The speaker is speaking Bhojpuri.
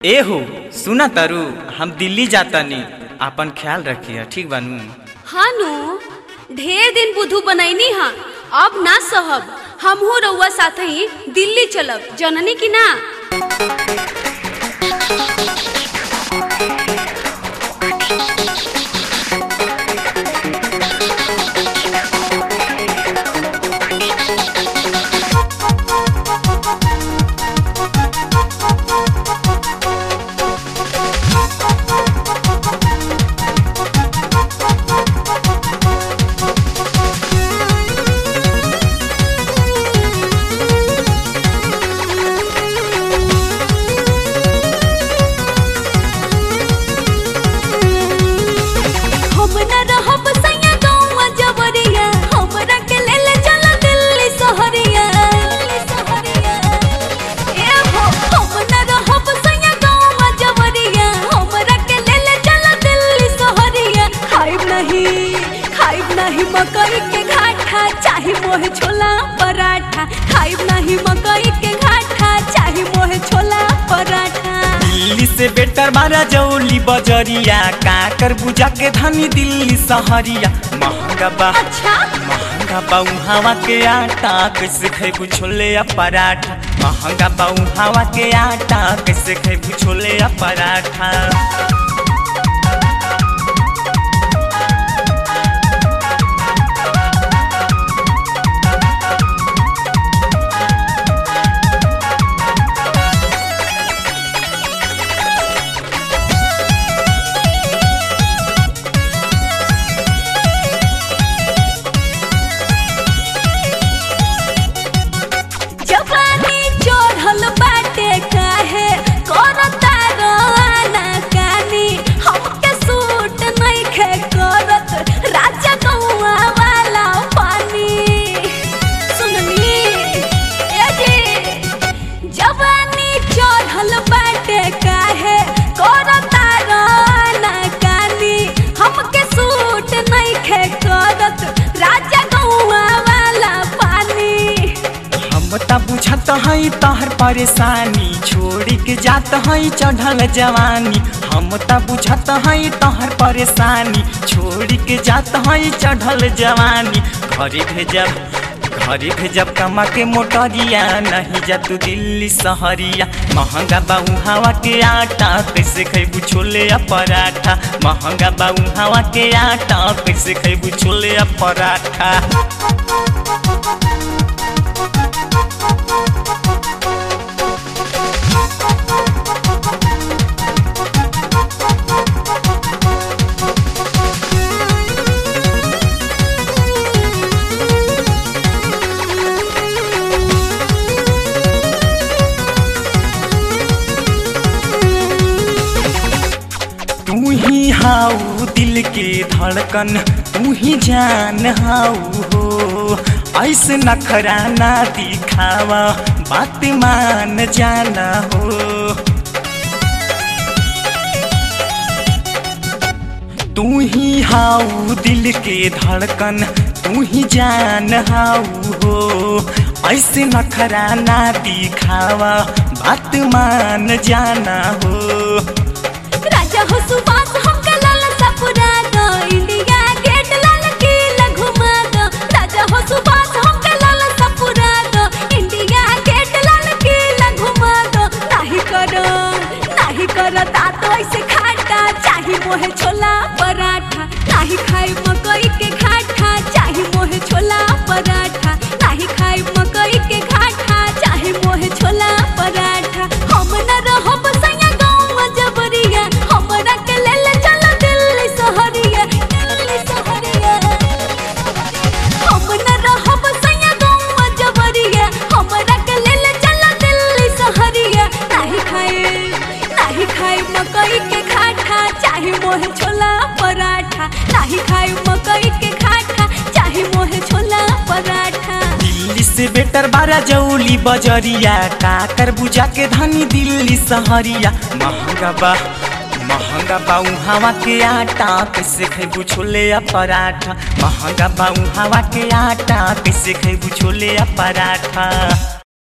ए हो सुना तारू हम दिल्ली जातानी आपन ख्याल रखिए ठीक बानू हानु ढेर दिन बुधू बनैनी हा अब ना सहब हमहू रउआ साथ ही दिल्ली चलब जननी की ना हम न रहब सैया गौवा जबरिया हमरा के ले ले चल दिल्ली सहरिया ए हो हम न रहब सैया गौवा जबरिया हमरा के ले ले चल दिल्ली सहरिया खाइब नहीं खाइब नहीं मकई के घाटा चाहे मोहे छोला पराठा खाइब नहीं मकई के घाटा चाहे मोहे छोला पराठा दिल्ली से बेटर बारा जौली बजरिया काकर बुझा के धनी दिल्ली सहरिया महंगा बा अच्छा महंगा बा हवा के आटा कैसे खेबू छोले या पराठा महंगा बा हवा के आटा कैसे खेबू छोले या पराठा जवानी चढ़ल बाटे काहे करता रोना कानी हमके सूट नइखे करत राजा गौआ वाला पानी सुननी ए जी जवानी चढ़ल बाटे काहे करता रोना कानी हमके सूट नइखे करत राजा गौआ वाला पानी हम त बुझत हई तहर परेशानी छोड़ी के जात हई चढ़ल जवानी हम त बुझत हई तहर परेशानी छोड़ी के जात हई चढ़ल जवानी घरे भेजब घरे भेजब कमा के मोटरिया नहीं जा तू दिल्ली सहरिया महंगा बाऊ हवा के आटा कैसे खैबू छोले या पराठा महंगा बाऊ हवा के आटा कैसे खैबू छोले या पराठा तू ही हाउ दिल के धड़कन तू ही जान हाउ हो ऐसे नखरा ना दिखावा बात मान जाना हो तू ही हाउ दिल के धड़कन तू ही जान हाउ हो ऐसे नखरा ना दिखावा बात मान जाना हो राजा हो सुबास हमके लाल सपुरा दो इंडिया गेट लाल किला घुमा दो राजा हो सुबास हमके लाल सपुरा दो इंडिया गेट लाल किला घुमा दो नाही करो नाही करो तातो ऐसे खाटा चाही मोहे छोला पराठा नाही खाई मकई के घाटा चाही मोहे छोला पराठा नाही खाई मकई के घाटा चाही मोहे छोला पराठा हम न रहब सैया गाँव जबरिया हमरा के ले ले चल दिल्ली सहरिया दिल्ली सहरिया हम न रहब सैया गाँव जबरिया हमरा के ले ले चल दिल्ली सहरिया नाही खाए नाही खाए मकई के घाटा चाहे मोहे छोला पराठा नाही खाए मकई के घाटा चाहे मोहे छोला पराठा दिल्ली से बेटर बारा जौली बजरिया काकर बुझा के धनी दिल्ली सहरिया महंगा बा महंगा बाऊ हवा के आटा कैसे खेबू छोले या पराठा महंगा बाऊ हवा के आटा कैसे खेबू छोले या पराठा